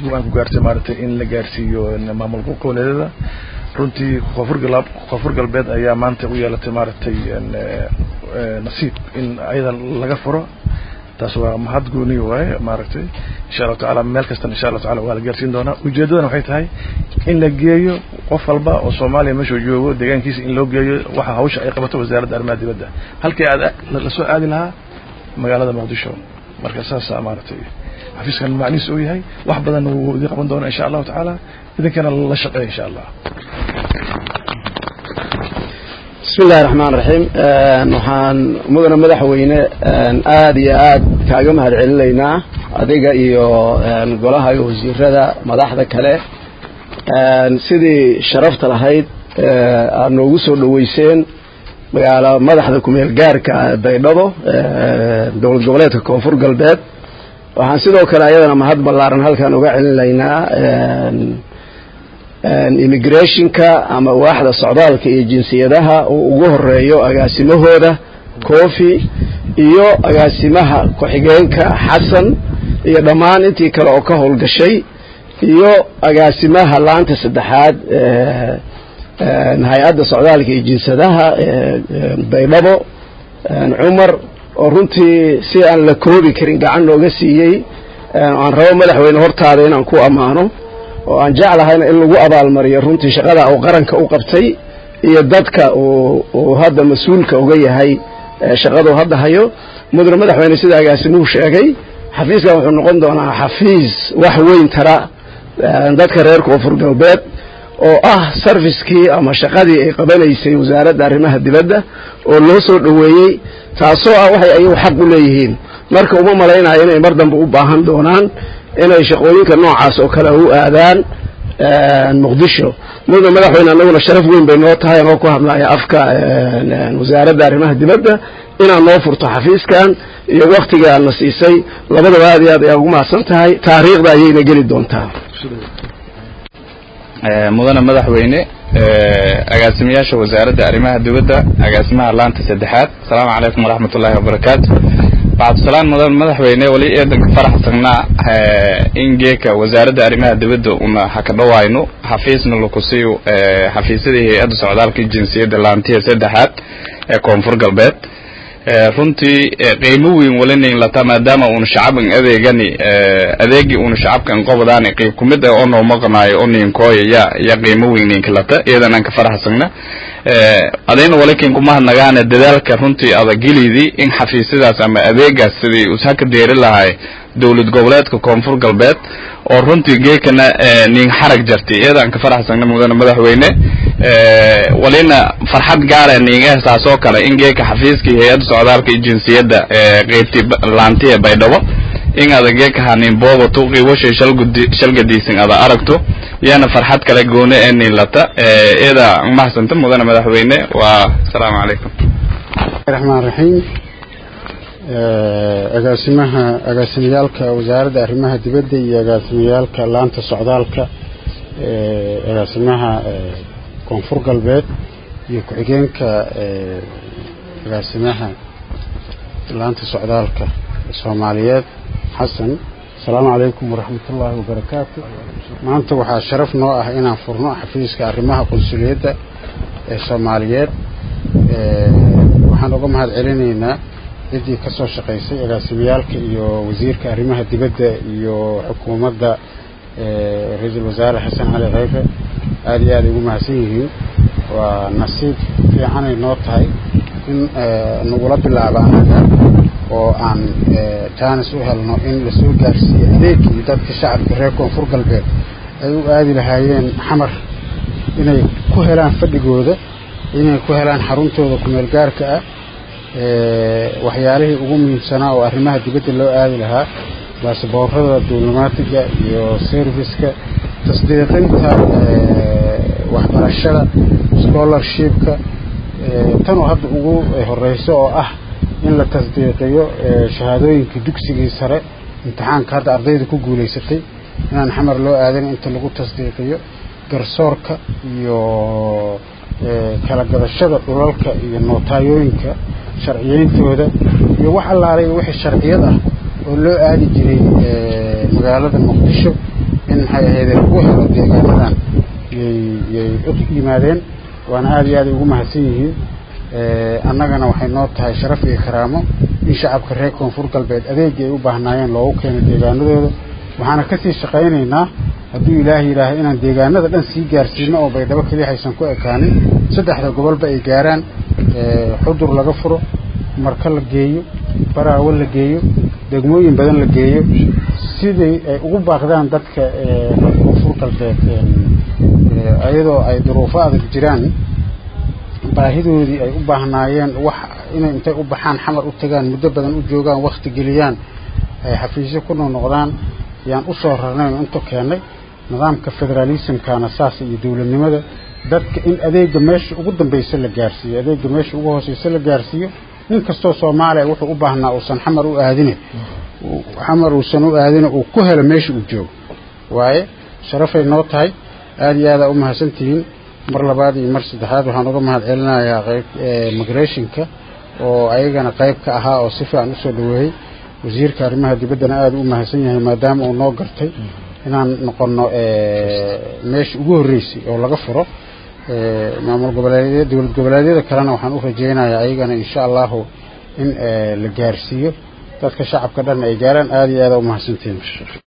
go-aan ku gaartay maaragtay in la gaarsiiyo maamul goboleedyada runtii koonfur gal koonfur galbeed ayaa maanta u yeelatay maaragtay nasiib in ayada laga furo taas waa mahad gooni waaye maaragtay insha allahu tacaala meel kastan insha allahu taala waa la gaarsiin doonaa ujeeddadana waxay tahay in la geeyo qof walba oo soomaaliya meeshuu joogo deegaankiisa in loo geeyo waxa hawsha ay qabato wasaaradda arrimaha dibadda halkii aad lasoo aadi lahaa magaalada muqdisho marka saasaa maaragtay xafiiskan macnihiis uu yahay wax badan wuu idin qaban doonaa insha allahu tacaala idinkana la shaqeeya insha allah bismi illahi raxmaan raxiim waxaan mudane madaxweyne aada iyo aad kaaga mahad celinaynaa adiga iyo golaha iyo wasiirada madaxda kale sidii sharafta lahayd aad noogu soo dhoweyseen magaalo madaxda kumeel gaarka baydhabo dowlad goboleedka koonfur galbeed waxaan sidoo kale ayadana mahad ballaaran halkan uga celinaynaa immigrationka ama waaxda socdaalka iyo jinsiyadaha uu ugu horeeyo agaasimahooda cofi iyo agaasimaha ku-xigeenka xasan iyo dhammaan intii kale oo ka howlgashay iyo agaasimaha laanta saddexaad hay-adda socdaalka iyo jinsadaha baydhabo cumar oo runtii si aan la koobi karin gacan nooga siiyey aan rabo madaxweyne hortaada inaan ku ammaano oo aan jeclahayna in lagu abaalmariyo runtii shaqada uu qaranka u qabtay iyo dadka uu hadda mas-uulka uga yahay shaqadu hadda hayo mudane madaxweyne sida agaasimuhu sheegay xafiiskan wuxuu noqon doonaa xafiis wax weyn tara dadka reer koonfur galbeed oo ah sarfiskii ama shaqadii ay qabanaysay wasaaradda arrimaha dibadda oo loo soo dhoweeyey taasoo ah waxay ayagu xaq u leeyihiin marka uma malaynayo inay mar dambe u baahan doonaan inay shaqooyinka noocaas oo kale u aadaan muqdisho mudane madaxweyne annaguna sharaf weyn bay noo tahay anoo ku hadlaya afka wasaaradda arrimaha dibadda inaad noo furto xafiiskan iyo waktiga aadna siisay labadaba aad iyo aad ayaa ugu mahadsan tahay taariikhda ayayna geli doontaa mudane madaxweyne agaasimayaasha wasaaradda arrimaha dibadda agaasimaha laanta saddexaad asalaamu calaykum waraxmat ullaahi wabarakaatu bacdusalaan mudan madaxweyne weli eedanka faraxsanaa in geeka wasaaradda arrimaha dibadda una haka dhawayno xafiisna lakusiiyo xafiisyadii hay-adda socdaalka jinsiyadda laantiya saddexaad ee koonfur galbeed runtii qiimo weyn walinayn lata maadaama uuna shacabkan adeegani adeegii uuna shacabkan qobadaani qiib kumid ah oo noo maqnaayo oo ninkooya ya ya qiimo weyn ninka lata iyadan aan ka faraxsagna adayna walakin kumahadnagaana dadaalka runtii adagilidii in xafiisyadaas ama adeegaas sidii ushaka deeri lahay dowlad goboleedka koonfur galbeed oo runtii geekana nin xarag jartay iyadaan ka faraxsagna mudane madaxweyne walina farxad gaara ninga saasoo kale in geeka xafiiskii hay-adda socdaalka iyo jinsiyadda qeybtii laantiya baydhabo in ada geeka hanin boobato qiiwashay shalgadiisin ada aragto iyana farxad kale goone ee nin lata iyada mahasanta mudane madaxweyne waa asalaamu calaykum raxmaan raxiim agaasimaha agaasimiyaalka wasaaradda arrimaha dibadda iyo agaasimiyaalka laanta socdaalka agaasimaha koonfur galbeed iyo ku-xigeenka agaasimaha laanta socdaalka soomaaliyeed xasan asalaamu calaykum waraxmat ullaahi wabarakaatu maanta waxaa sharaf noo ah inaan furno xafiiska arrimaha qunsuliyadda ee soomaaliyeed waxaan uga mahad celinaynaa ciddii ka soo shaqaysay agaasimiyaalka iyo wasiirka arrimaha dibadda iyo xukuumadda ra-iisul wasaare xasan cali kheyre aada iyo aada ugu mahadsan yihiin waa nasiib fiicanay noo tahay in nagula bilaabo anaga oo aan jaanis u helno in lasoo gaarsiiyo adeegii dadka shacabka reer koonfur galbeed ay u aadi lahaayeen xamar inay ku helaan fadhigooda inay ku helaan xaruntooda kumeel gaarka ah waxyaalihii ugu muhiimsanaa oo arrimaha dibadda loo aadi lahaa baasboorada diblomaatiga iyo serviska tasdiiqinta waxbarashada scholarshipka tanoo hadda ugu horeyso oo ah in la tasdiiqiyo shahaadooyinkii dugsigii sare imtixaanka hadda ardayda ku guulaysatay inaan xamar loo aadin inta lagu tasdiiqiyo garsoorka iyo kala gadashada dhulalka iyo nootayooyinka sharciyeyntooda iyo wax allaalay wixii sharciyad ah oo loo aadi jiray magaalada muqdisho in maxay ahayd lagu helo deegaanadan yay yay u yimaadeen waana aada iyo aad ugu mahadsan yihiin annagana waxay noo tahay sharaf iyo karaamo in shacabka reer koonfur galbeed adeegii ay u baahnaayeen loogu keeno deegaanadooda waxaana kasii shaqaynaynaa hadduu ilaahay yidhaahay inaan deegaanada dhan sii gaarsiino oo baydhabo keliya haysan ku ekaanin saddexda gobolba ay gaaraan xudur laga furo marka la geeyo baraawo la geeyo degmooyin badan la geeyo sidii ay ugu baaqdaan dadka koonfur galbeed iyadoo ay duruufo adag jiraan baahidoodii ay u baahnaayeen wax inay intay u baxaan xamar u tagaan muddo badan u joogaan wakti geliyaan ay xafiisyo ku noqnoqdaan yaan u soo rarnay oo inta keennay nidaamka federaalismkana saas iyo dowladnimada dadka in adeega meesha ugu dambaysa la gaarsiiyo adeega meesha ugu hooseysa la gaarsiiyo nin kastoo soomaaliya wuxuu u baahnaa uusan xamar u aadine xamar uusan u aadine uu ku helo meesha uu joogo waaye sharafay noo tahay aada iyo aadaa u mahadsantihiin mar labaad iyo mar saddexaad waxaan uga mahad celinayaa qayb migrationka oo ayagana qayb ka ahaa oo si fiican usoo dhaweeyey wasiirka arrimaha dibaddana aada u mahadsan yahay maadaama uu noo gartay inaan noqono meesha ugu horreysay oo laga furo maamul goboleedyada dowlad goboleedyada kalena waxaan u rajaynayaa ayagana insha allahu in la gaarsiiyo dadka shacabka dhan ay gaaraan aada iyo aada u mahadsantihiin